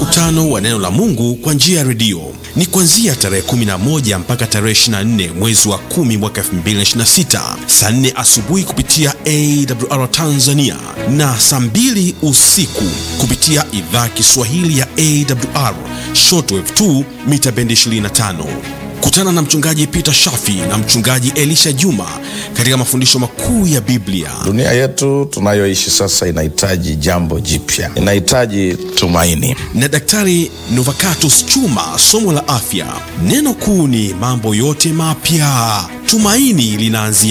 mkutano wa neno la Mungu kwa njia ya redio ni kuanzia tarehe 11 mpaka tarehe 24 mwezi wa 10 mwaka 2026 saa 4 asubuhi kupitia AWR Tanzania na saa 2 usiku kupitia idhaa Kiswahili ya AWR shortwave 2 mita bendi 25. Kutana na mchungaji Peter Shafi na mchungaji Elisha Juma katika mafundisho makuu ya Biblia. Dunia yetu tunayoishi sasa inahitaji jambo jipya, inahitaji tumaini. na Daktari Novacatus Chuma, somo la afya. Neno kuu ni mambo yote mapya. Tumaini linaanzia